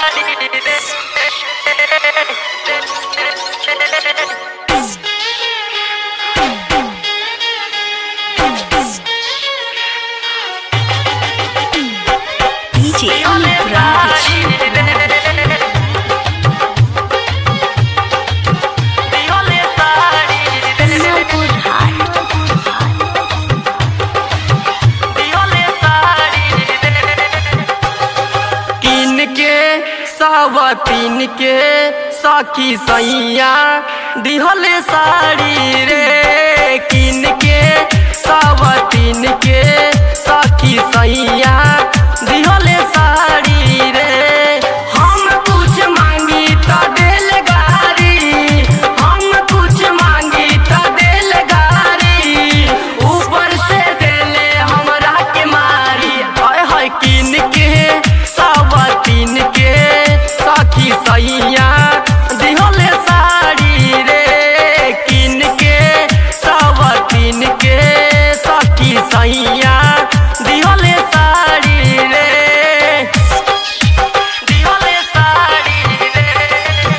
DJ Amit Raj. Kamalpur High. किन के सावतीन के सखी सैया दिहले साड़ी रे किन के सावतीन के सखी सैया दिहले साड़ी रे हम कुछ मांगी तो दिल गारी हम कुछ मांगी तो दिल गारी ऊपर से देले हमरा के मारी हाय हाय किन के सावतीन के सखी सैया दिहले साड़ी रे किन के सावतीन के सखी सैया दिहले साड़ी रे दिहले साड़ी रे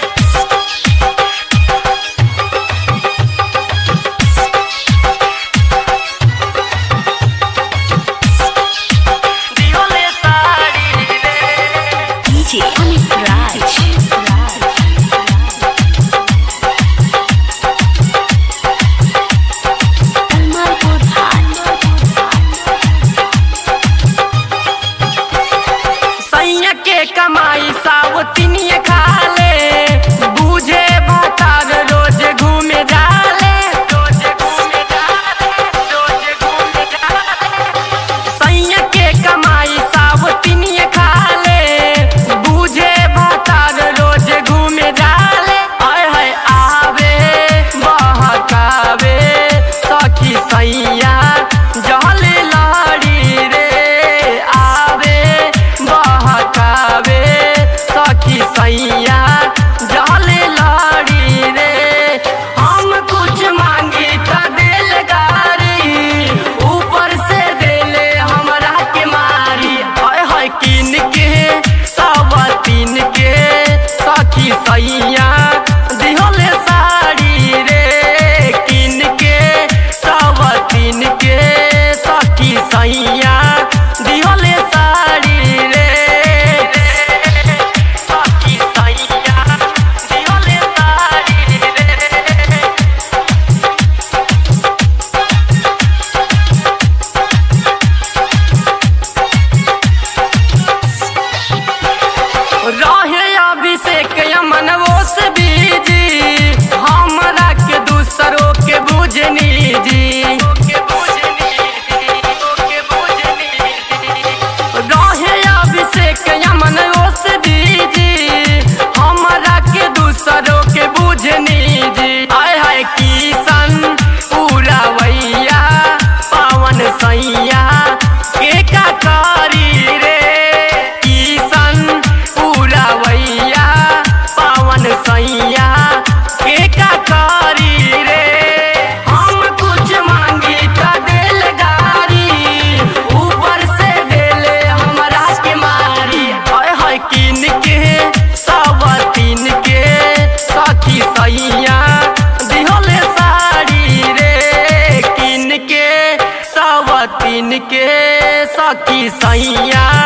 दिहले साड़ी रे DJ Amit Raj. Kamalpur High. सैया के कमाई सावतिनिय खाले बूझे भातार रोज घूमे जाले रोज घूमे जाले रोज घूमे जाले सैया के कमाई सावतिनिय खाले बूझे भातार रोज घूमे जाले आय हाय आवे बहकावे सखी सैया जहल लाड़ी रे आवे बहकावे सखी सैया जहल लाड़ी रे हम कुछ मांगी त दिल गारी ऊपर से देले हमरा के मारी हाय हाय किन के सावतीन के सखी सैया दिहले साड़ी रे किन के सावतीन के सखी सैया दिहले साड़ी रे सखी सैया दिहले साड़ी रे रहे अभिषेक मनवो से बीजी हमरा के दूसरों के बुझनी जी रहे अभिषेक मनवो से बीजी हमरा के दूसरों के बुझनी जी आय हाय किशन पूरा वैया पावन सैया के का करी रे किशन पूरा वैया पावन सैया के का करी रे हम कुछ मांगी त दिल गारी ऊपर से देले हमरा के मारी हाय हाय किन के सावतीन के सखी सैया दिहले साड़ी रे किन के सावतीन के सखी सैया